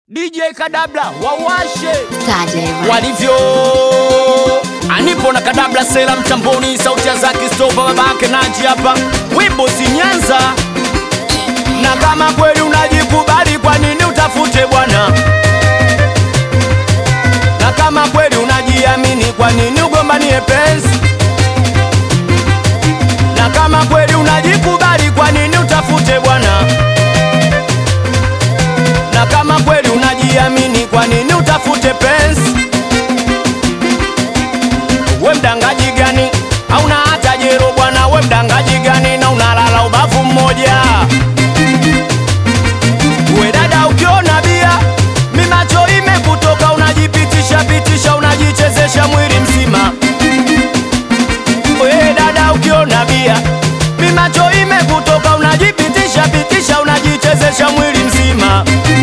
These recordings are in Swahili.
DJ Kadabla wawashe Saturday Rap. walivyo anipo na Kadabla sela mtamboni, sauti ya Zaki Stova babake Naji hapa, wimbo si Nyanza. Na kama kweli unajikubali, kwa nini utafute bwana? Na kama kweli unajiamini, kwa nini ugombanie penzi? Na kama kweli unajikubali, kwa nini utafute bwana? Na kama kweli unajiamini, kwa nini utafute penzi? We mdangaji gani? Hauna hata jero bwana, we mdangaji gani? Na unalala ubavu mmoja. We dada, ukiona bia mi macho imekutoka, unajipitisha pitisha, unajichezesha mwili mzima. We dada, ukiona bia mi macho imekutoka, unajipitisha pitisha, unajichezesha mwili mzima.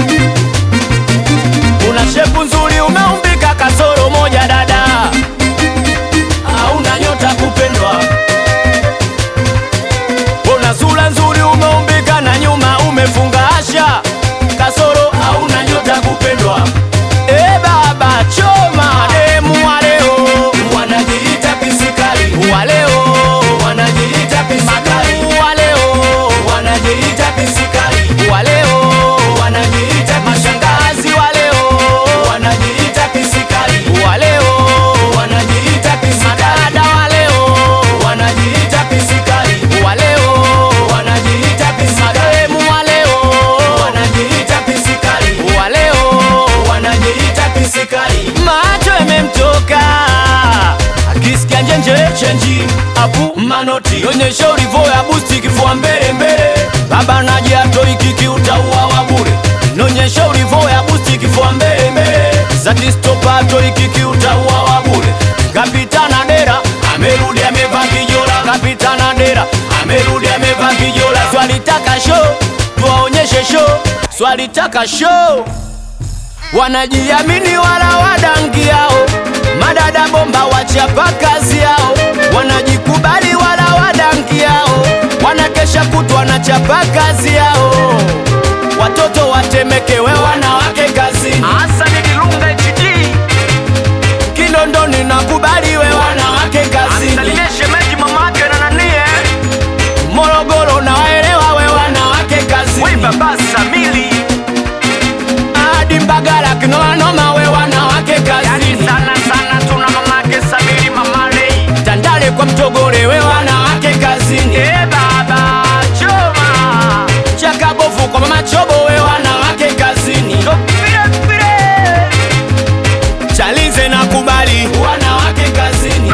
Una shepu nzuri, umeumbika kasoro moja dada, hauna nyota kupendwa. Una sura nzuri, umeumbika na nyuma umefunga asha, kasoro hauna nyota kupendwa. E baba choma demu wa leo wanajiita pisikali wa leo wanajiita pisikali wa leo wanajiita pisikali wa leo wanajiita mashangazi wa leo wanajiita pisikali wa leo wanajiita pisikali wa leo wanajiita pisikali wa leo wanajiita pisikali wa leo wanajiita pisikali wa leo wanajiita pisikali macho yamemtoka akisikia njenje chenji apu manoti onyesha ulivo ya busti kifua mbele mbele baba naji atoi kiki utaua wa bure nonyesha ulivo ya busti kifua mbele mbele zati stopa atoi kiki utaua wa bure kapitana dera amerudi amevaa kijola kapitana dera amerudi amevaa kijola swalitaka show tuwaonyeshe show swalitaka show wanajiamini wala wadangi yao, madada bomba wachapa kazi yao, wanajikubali wala wadangi yao, wanakesha kutwa na chapa kazi yao, watoto watemekewe wanawake kazini. Hasani Dilunga HD Kinondoni nakubaliwe wanawake kazini. shemeji mamake na nanie Morogoro na waelewa we wanawake kazini. Baba Samili hadi Mbagala kinomanoma we wanawake kazini sana sana tuna mamake Samiri mamalei Tandale kwa Mtogole we wanawake kazini e baba choma Chakabovu kwa mama Chobo we wanawake kazini Chalize na kubali wanawake kazini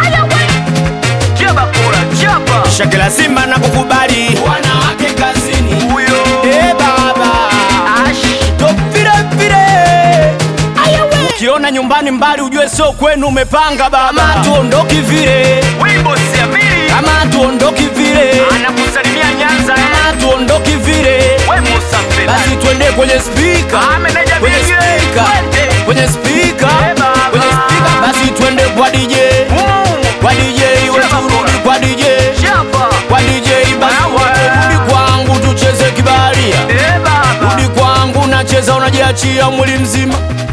Shakila Simba na kukubali wanawake kazini huyo e baba topire pire ukiona nyumbani mbali ujue sio kwenu umepanga baba kama tuondoki vile Wimbo siamini kama tuondoki vile anakusalimia Nyanza kama tuondoki vile we Musa Mpela basi twende kwenye spika Ah, meneja kwenye vile vile. spika Twende. kwenye spika Eh, baba. kwenye spika basi twende kwa DJ kwa DJ wewe Chapa turudi kwa DJ Chapa kwa DJ basi Wewe. wote rudi kwangu tucheze kibaria Eh baba rudi kwangu nacheza unajiachia mwili mzima